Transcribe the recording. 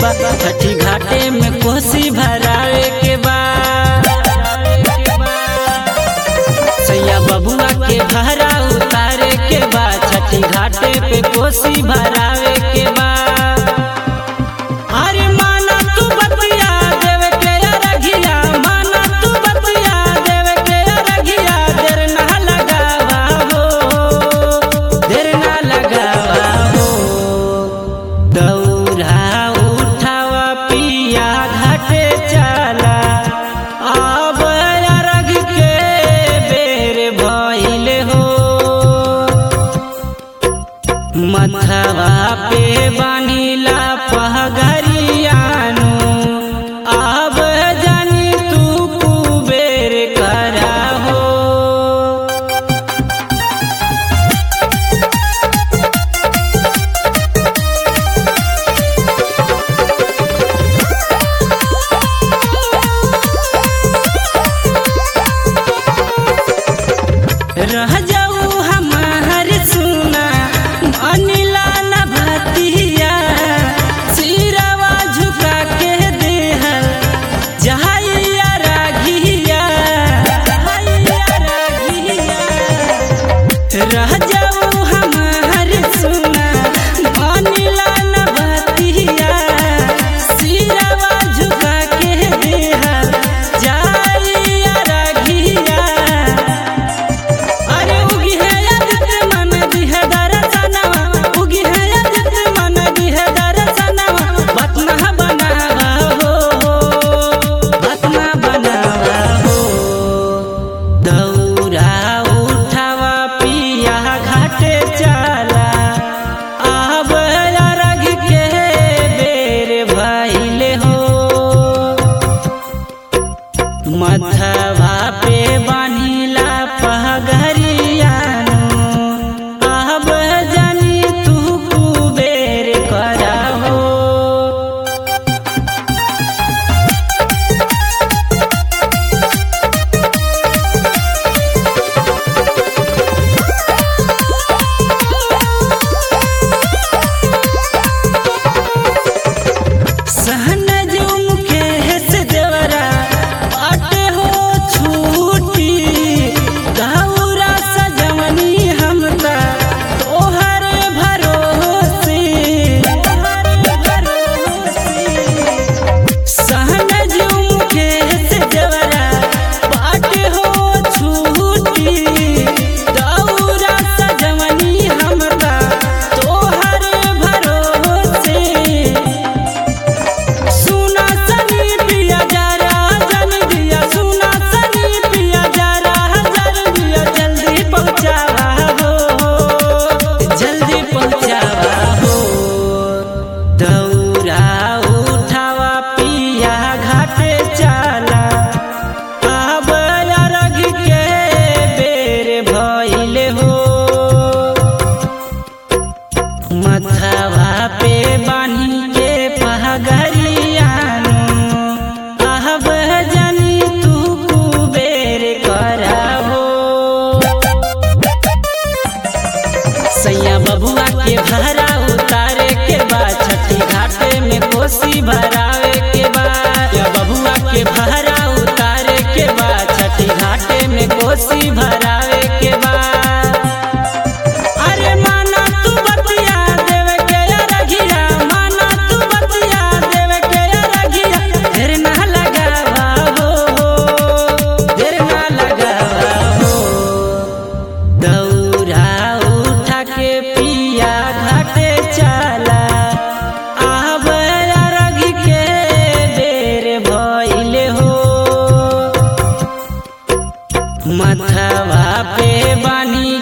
बा छठी घाटे में कोसी भरावे के बा सैया बबुआ के भरा उतारे के बा छठी घाटे पे कोसी भरावे के बा अरे माना तू बतिया देवे के अरघिया माना तू बतिया देवे के अरघिया देर ना लगावा हो देर ना लगावा हो दौरा उठावा पिया घाटे चला अब अरघ के बेर भइल हो मथवा पे बानीला पहगरियानु अब जानी तू कुबेर करा हो रह जाऊ हमार सुना अनिला न भतिया सिरवा झुका के देहल जहाइया राघिया जहाइया राघिया रह जाऊ हमार सुना अनिला न भतिया सिरवा झुका के देहल जहाइया राघिया अरे उगी है यादित मन दिह दरसनवा उगी है यादित मन दिह दरसनवा बतना बनावा हो बतना बनावा हो दौरा उठावा पिया घाटे चला अब अरघ के बेर भइले हो मथवा पे बानीला पहगरियानु अब जानी तू कुबेर करा हो सहन जुम के हेस देवरा बाटे हो छूटी गौरा सजवनी हमका तोहर भरोसे तोहर भरोसे सहन जुम के हेस देवरा बाटे हो छूटी गौरा सजवनी हमका तोहर भरोसे सुना सनी पिया जरा जन दिया सुना सनी पिया जरा जन दिया जल्दी पहुंचावा हो जल्दी पहुंचावा हो दौरा उठावा पिया घाटे चला अब अरघ के बेर भइले हो मथवा पे बानी के पहगरियानु अब जानी तू कुबेर करा हो सैया बबुआ के भरा उतारे के बाद छठी घाटे में कोसी भरावे के बाद या बबुआ के भरा उतारे के बाद छठी घाटे में कोसी भरावे के बाद अरे माना तू बतिया देवे के अरघिया माना तू बतिया देवे के अरघिया देर ना लगावा हो देर ना लगावा हो दौरा उठा के पिया घाटे चला अब अरघ के बेर भइले हो मथवा पे बानी